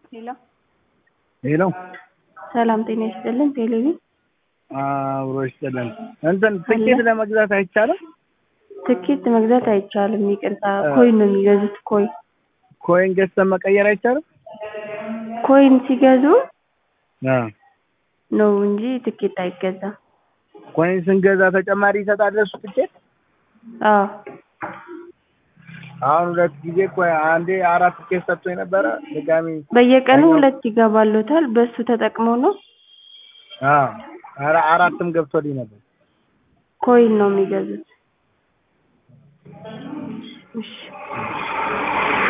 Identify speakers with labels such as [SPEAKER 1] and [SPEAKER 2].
[SPEAKER 1] ሄሎ
[SPEAKER 2] ሄሎ
[SPEAKER 1] ሰላም ጤና ይስጥልን። ቴሌቪ
[SPEAKER 2] አብሮ ይስጥልን። እንትን ትኬት ለመግዛት አይቻልም?
[SPEAKER 1] ትኬት መግዛት አይቻልም። ይቅርታ ኮይን ነው የሚገዙት። ኮይን
[SPEAKER 2] ኮይን ገዝተን መቀየር አይቻልም?
[SPEAKER 1] ኮይን ሲገዙ
[SPEAKER 2] አ
[SPEAKER 1] ነው እንጂ ትኬት አይገዛም።
[SPEAKER 2] ኮይን ስንገዛ ተጨማሪ ይሰጣል እሱ ትኬት?
[SPEAKER 1] አዎ
[SPEAKER 2] አሁን ሁለት ጊዜ እኮ አንዴ አራት ትኬት ሰጥቶኝ ነበረ። ድጋሚ
[SPEAKER 1] በየቀኑ ሁለት ይገባሎታል። በሱ ተጠቅመው ነው
[SPEAKER 2] አ ኧረ አራትም ገብቶልኝ ነበር።
[SPEAKER 1] ኮይን ነው የሚገዙት። እሺ